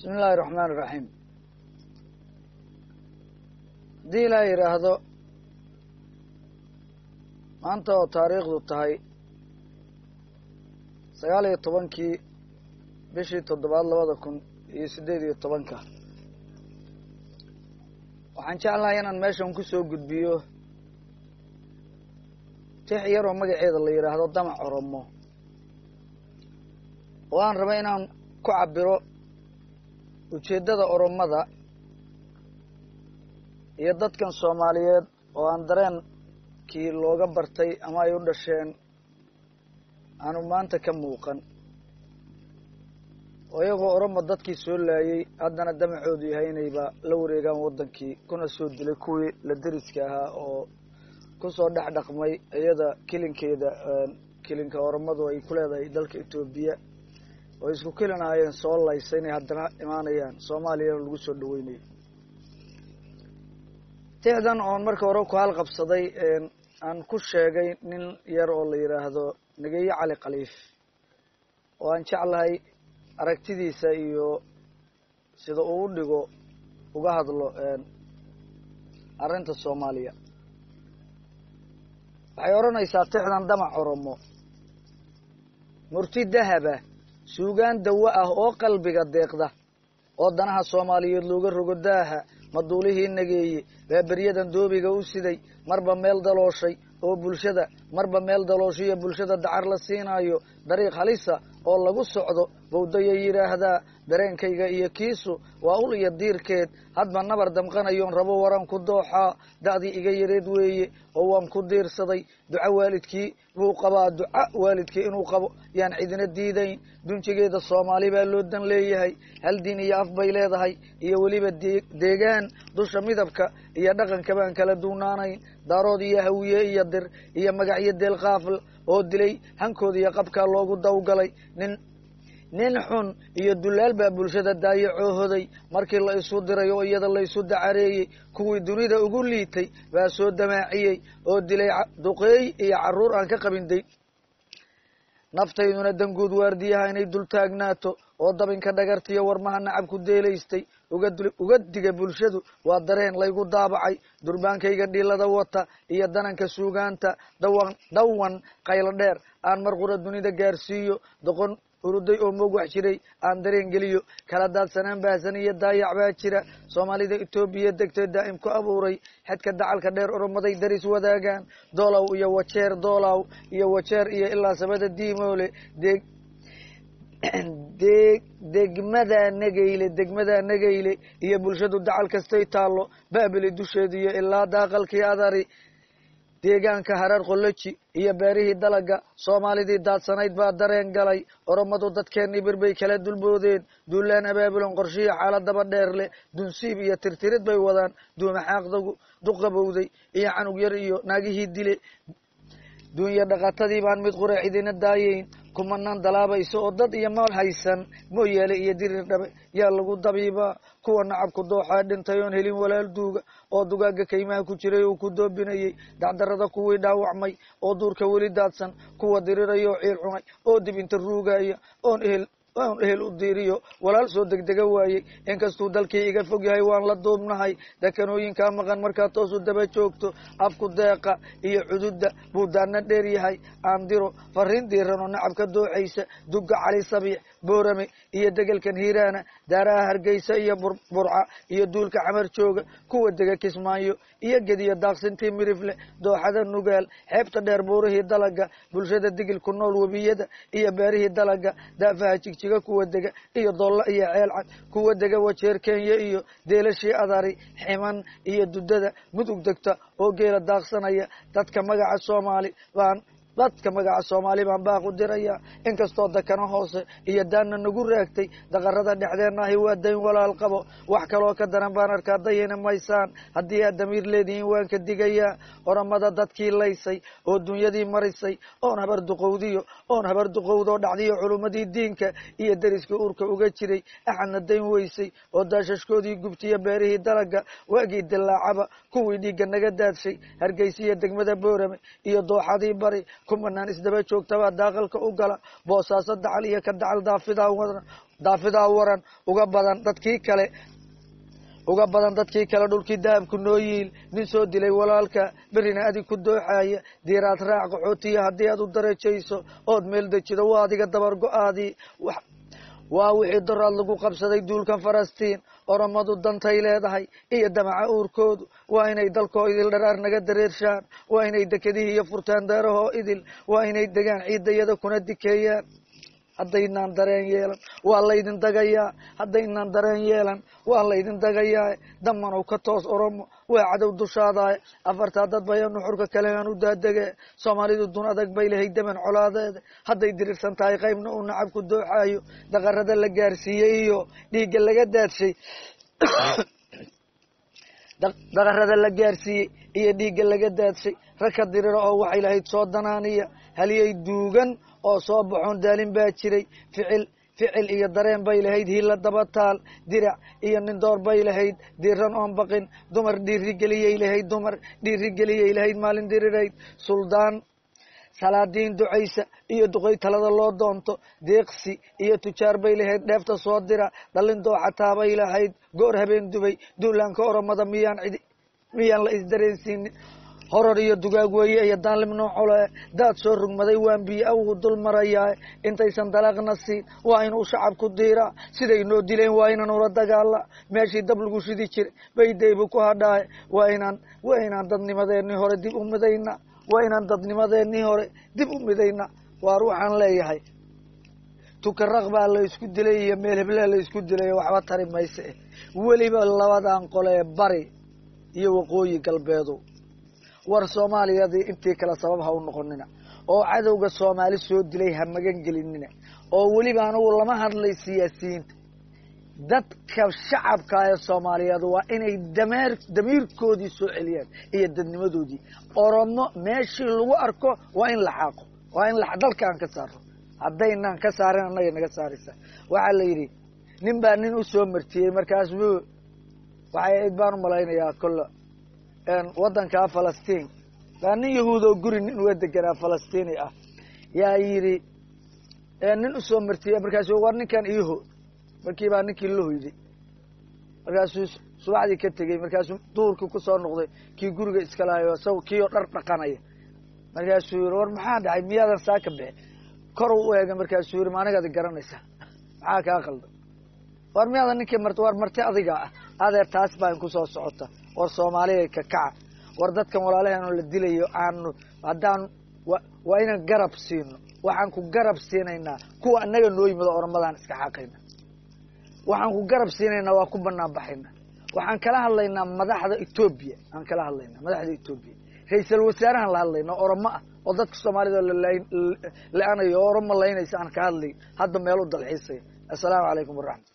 bismi illaahi raxmaan iraxiim haddii ilaa yidhaahdo maanta oo taariikhdu tahay sagaal iyo tobankii bishii toddobaad labada kun iyo siddeed iyo tobanka waxaan jeclahay inaan meeshan kusoo gudbiyo tix yaroo magaceeda la yidhaahdo damac oromo oo aan raba inaan ku cabiro ujeeddada oromada iyo dadkan soomaaliyeed oo aan dareenkii looga bartay ama ay u dhasheen aanu maanta ka muuqan oo iyagoo oromo dadkii soo laayay haddana damacoodu yahay inayba la wareegaan waddankii kuna soo dilay kuwii la deriska ahaa oo kusoo dhex dhaqmay iyada kilinkeeda kilinka oromadu ay ku leedahay dalka etoobiya oo isku kilinaayeen soo laysa inay haddana imaanayaan soomaaliyana lagu soo dhaweynayo tixdan oon marka hore ku halqabsaday aan ku sheegay nin yar oo la yidhaahdo nageeye cali khaliif oo aan jeclahay aragtidiisa iyo sida uu u dhigo uga hadlo arrinta soomaaliya waxay odhanaysaa tixdan damac oromo murti dahaba suugaan dawo ah oo qalbiga deeqda oo danaha soomaaliyeed looga rogo daaha maduulihii nageeye baa beryadan doobiga u siday marba meel dalooshay oo bulshada marba meel dalooshiyo bulshada dacar la siinaayo dariiq halisa oo lagu socdo bawdaya yidhaahdaa dareenkayga iyo kiisu waa ul iyo diirkeed hadba nabar damqanayoon rabo waran ku dooxaa da'dii iga yareed weeye oo waan ku diirsaday duco waalidkii buu qabaa duca waalidkii inuu qabo yaan cidina diidayn dunjigeeda soomaali baa loo dan leeyahay hal diin iyo af bay leedahay iyo weliba dee deegaan dusha midabka iyo dhaqanka baan kala duunaanayn daarood iyo hawiye iyo dir iyo magacyo deelqaafl oo dilay hankooda iyo qabkaa loogu dawgalay nin nin xun iyo dulaal baa bulshada daayacoohoday markii la isu diray oo iyada la isu dacareeyey kuwii dunida ugu liitay baa soo damaaciyey oo dilay duqeey iyo carruur aan ka qabin day naftayduna danguud waardiyaha inay dul taagnaato oo dabinka dhagartiyo warmaha nacabku deelaystay uga diga bulshadu waa dareen laygu daabacay durbaankayga dhilada wata iyo dananka suugaanta dawan dhawan qaylo dheer aan mar qura dunida gaarsiiyo doqon uruday oo moog wax jiray aan dareen geliyo kala daadsanaan baahsan iyo daayac baa jira soomaalida etoobiya degtay daa'im ku abuuray xedka dacalka dheer oromaday daris wadaagaan doolow iyo wajeer doolow iyo wajeer iyo ilaa sabada diimoole deeg deg degmada nageyle degmada nageyle iyo bulshadu dacal kastay taallo baabili dusheeda iyo ilaa daaqalkii adari deegaanka hareer qoloji iyo beerihii dalaga soomaalidii daadsanayd baa dareen galay oromadu dadkeenii birbay kala dulboodeen duulaan abaabulan qorshiya xaaladaba dheer leh dunsiib iyo tirtirid bay wadaan duumaxaaqdagu duqabowday iyo canug yar iyo naagihii dile duunya dhaqatadii baan mid qura cidina daayeyn kumanaan dalaabaysa oo dad iyo maal haysan mooyaale iyo dirir dhabe yaa lagu dabiibaa kuwa nacabku dooxaa dhintay oon helin walaal duuga oo dugaaga kaymaha ku jiray uu ku doobinayay dacdarada kuwii dhaawacmay oo duurka weli daadsan kuwa diriraya oo ciil cunay oo dib inta ruugaya oon ehel oon ehel u diiriyo walaal soo degdega waayey inkastuu dalkii iga fog yahay waan la duubnahay dakanooyinkaa maqan markaa toosu daba joogto afku deeqa iyo cududda buu daana dheer yahay aandiro fariin diiranoo nacabka dooxaysa dugga cali sabiix boorame iyo degelkan hiiraana daaraha hargeysa iyo burca iyo duulka xamar jooga kuwa dega kismaayo iyo gediyo daaqsintii mirifle dooxada nugaal xeebta dheer buurihii dalaga bulshada digil ku nool webiyada iyo beerihii dalaga daafaha jigjiga kuwa dega iyo doolla iyo ceelcad kuwa dega wajeer kenya iyo deelashii adari ximan iyo dudada mudug degta oo geela daaqsanaya dadka magaca soomaali baan dadka magaca soomaali baan baaq u diraya inkastoo dakana hoose iyo daanna nagu raagtay daqarada dhexdeenna ahi waa dayn walaal qabo wax kaloo ka daran baan arkaa dayina maysaan haddii aad damiir leedihiin waan ka digayaa oramada dadkii laysay oo dunyadii marisay oon habar duqowdiyo oon habar duqowdoo dhacdiyo culummadii diinka iyo deriska uurka uga jiray axadna dayn weysay oo daashashkoodii gubtiyo beerihii dalaga waagii dilaacaba kuwii dhiigga naga daadshay hargeysiya degmada boorame iyo dooxadii bari kumanaan isdaba joogtabaa daaqalka u gala boosaaso dacal iyo ka dacal daafidaa wadna daafidaa waran uga badan dadkii kale uga badan dadkii kale dhulkii dahabku noo yiil nin soo dilay walaalka berrina adig ku dooxaaya diiraad raac qaxootiya haddii aad u darajayso ood meel dejido waa adiga dabar go-aadii waa wixii doraad lagu qabsaday duulkan falastiin oromadu dantay leedahay iyo damaca uurkoodu waa inay dalkoo idil dharaar naga dareershaan waa inay dekedihii iyo furtaan daarahoo idil waa inay degaan ciidayada kuna dikeeyaan haddaynaan dareen yeelan waa laydin dagayaa haddaynaan dareen yeelan waa laydin dagayaa damanow ka toos oromo waa cadow dushaadaay afartaa dad baya nuxurka kalehan u daadege soomaalidu dun adag bay lahayd daman colaadeeda hadday dirirsan tahay qaybna uu nacab ku dooxaayo daqarada la gaarsiiyey iyo dhiigga laga daadshay daqarada la gaarsiiyey iyo dhiigga laga daadshay ragka dirira oo waxay lahayd soo danaaniya haliyay duugan oo soo baxoon daalin baa jiray ficil ficil iyo dareen bay lahayd hiila daba taal dirac iyo nin door bay lahayd diran oon baqin dumar dhiirigeliyay lahayd dumar dhiirigeliyay lahayd maalin dirirayd suldaan salaadiin ducaysa iyo duqay talada loo doonto deeqsi iyo tujaar bay lahayd dheefta soo dira dhalin dooxataa bay lahayd goor habeen dubay duulaanka oromada miyaan cidi miyaan la isdareensiinin horor iyo dugaag weeye iyo daalim noocole daad soo rugmaday waan biyo awgu dul marayaa intaysan dalaaqna siin waa inuu shacabku diiraa siday noo dileen waa inaan ula dagaala meeshii dab lagu shidi jiray bay daybu ku hadhaaye waa inaan waa inaan dadnimadeenii hore dib u midayna waa inaan dadnimadeenii hore dib u midayna waar waxaan leeyahay tukaraq baa la isku dilay iyo meel heblaa la isku dilay waxba tari mayse weliba labadan qolee bari iyo waqooyi galbeedu war soomaaliyadii intii kale sabab ha u noqonina oo cadowga soomaali soo dilay ha magan gelinina oo weliba anugu lama hadlay siyaasiyiinta dadka shacabka ee soomaaliyeed waa inay dameer damiirkoodii soo celiyaan iyo dadnimadoodii oromo meeshii lagu arko waa in la xaaqo waa in dalka aan ka saaro haddaynaan ka saarin annaga naga saaraysa waxaa la yidhi nin baa nin usoo martiyey markaasu waxay ayd baan umalaynayaa kolle waddankaa falastiin baa nin yahuud oo guri nin uga deganaa falastiini ah yaa yidhi nin usoo martiyey markaasu war ninkan iiho markii baa ninkii la hoyday markaasuu subaxdii ka tegey markaasuu duhurkii kusoo noqday kii guriga iska lahayo sa kii oo dhar dhaqanaya markaasuu yihi war maxaa dhacay miyaadan saa ka bixi kor u eegay markaasuu yihi ma anigaad garanaysaa maxaa kaa qalda war miyaadan ninkii marti war marti adiga ah adeer taas baa kusoo socota war soomaaliya ka kaca war dadkan walaalaheeno la dilayo aanu haddaan waa inaan garab siino waxaan ku garab siinaynaa kuwa anaga noo yimid oo oromadaan iska xaaqayna waxaan ku garab siinaynaa waa ku banaan baxayna waxaan kala hadlaynaa madaxda etoobiya aan kala hadlaynaa madaxda etoobiya ra-iisal wasaarahan la hadlayna oromo ah oo dadka soomaalida la-anayo oo oromo laynaysa aan ka hadlay hadda meel u dalxiisaya assalaamu calaykum waraxmat